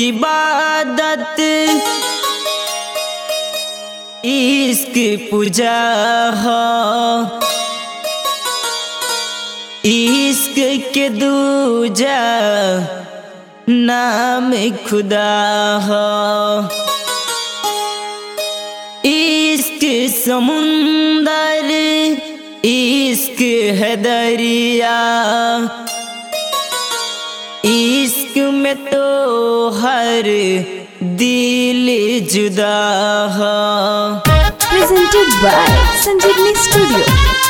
इबादत इश्क पूजा हो इश्क के दूजा नाम खुदा हो इश्क समुंदर इश्क है दरिया इश्क में तो हर दिल जुदा हो presented by Sanjeevani Studio.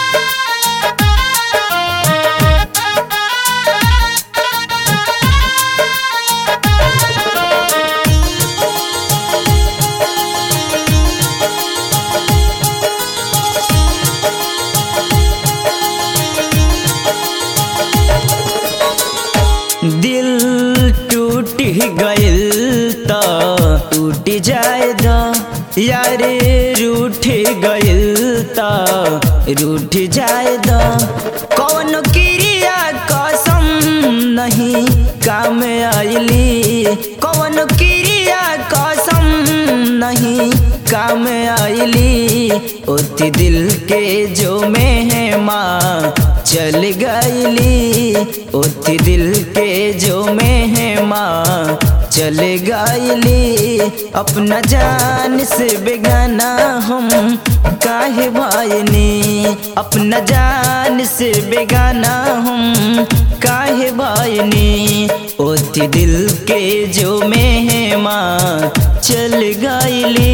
दिल टूट गइल त टूट जाए द यारे रूठ गइल त रूठ जाए द कौन क्रिया कसम नहीं काम आइली कौन क्रिया कसम नहीं काम आइली ओती दिल के जो मेहमा चल गईली ओती दिल के जो मेहमा चल गईली अपना जान से बेगाना हम काहे भाईनी अपना जान से बेगाना हम काहे भाईनी ओती दिल के जो मेहमा चल गईली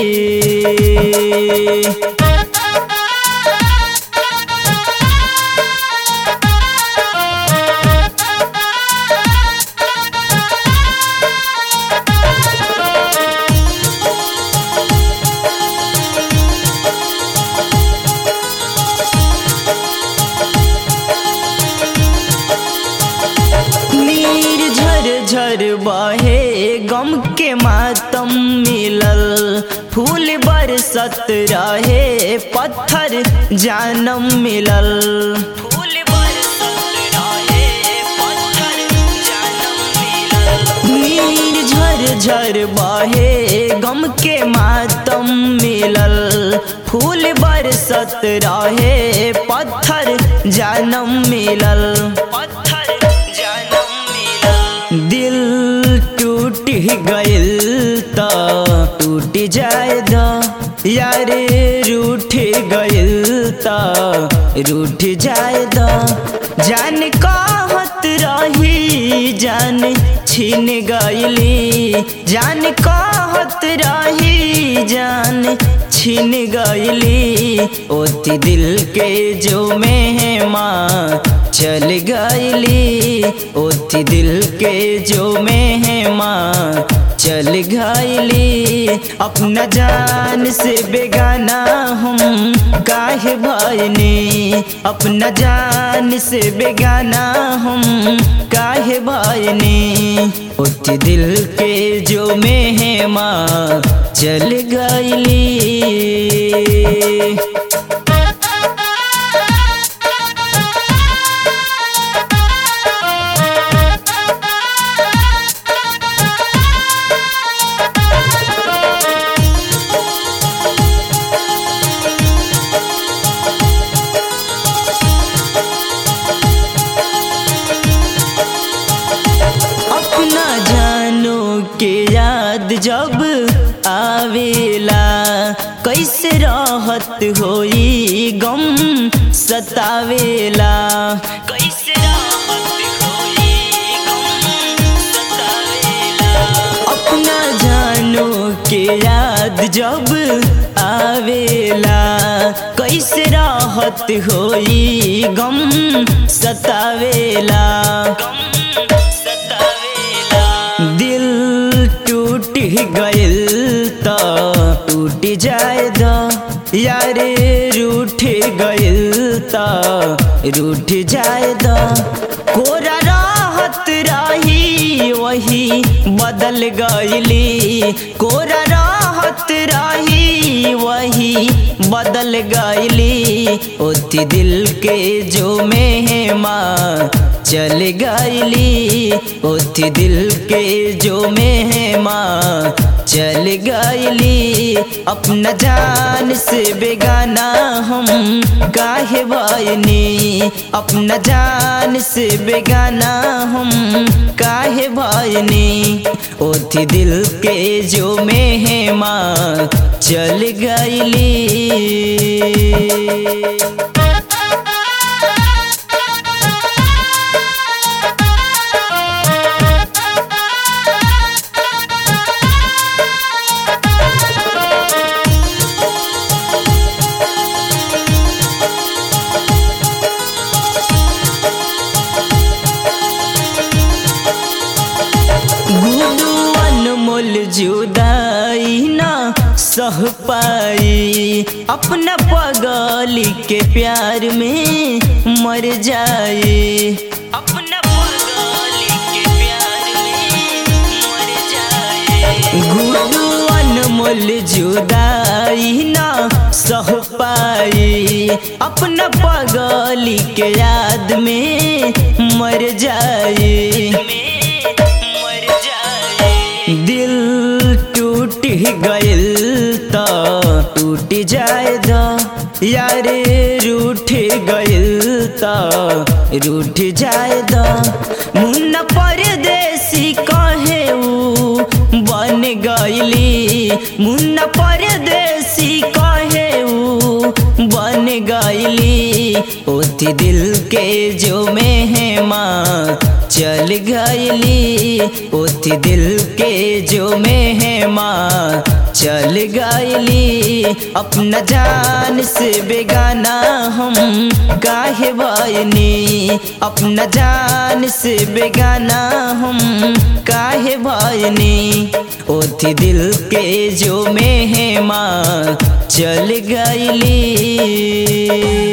नीर झर झर बहे गम के मातम मिलल फूल बरसत रहे पत्थर जानम मिलल फूल बरसत रहे पत्थर जानम मिलल नीर झर झर बहे गम के मातम मिलल फूल बरसत रहे पत्थर जानम मिलल पत्थर जानम मिलल दिल टूट गइल त टूट जाए द यारे रूठ गइल त रूठ जाए द जान कहत रही जान छीन गइली जान कहत रही जान छीन गइली ओती दिल के जो मेहमा चल गइली ओती दिल के जो मेहमा चल गइली अपना जान से बेगाना हम काहे भाईनी अपना जान से बेगाना हम काहे भाईनी ओती दिल के जो मेहमा चल गइली अपना जानो के याद जब आवेला कैसे राहत होई गम सतावेला कैसे राहत होई गम सतावेला अपना जानो के याद जब आवेला कैसे राहत होई गम सतावेला दिल टूट गइल त टूट जाए द यारे रूठ गइल त रूठ जाए द कोरा राहत रही वही बदल गइली कोरा राहत रही वही बदल गइली ओती दिल के जो मेहमा चल गईली ओथी दिल के जो मेहमा चल गईली अपना जान से बेगाना हम काहे भाईनी अपना जान से बेगाना हम काहे भाईनी ओथी दिल के जो मेहमा चल गईली गुडू अनमोल जुदाई ना सह पाई अपना पगली के प्यार में मर जाए अपना पगली के प्यार में मर जाए गुडू अनमोल जुदाई ना सह पाई अपना पगली के याद में मर जाए मर जाए दिल टूट गइल त टूट जाए द यारे रूठ गइल त रूठ जाए द मुन्ना परदेसी कहे ऊ बन गइली मुन्ना परदेसी कहे ऊ बन गइली ओथी दिल के जो मेहमा चल गइली ओथी दिल के जो मेहमा चल गइली अपना जान से बेगाना हम काहे भाईनी अपना जान से बेगाना हम काहे भाईनी ओथी दिल के जो मेहमा चल गइली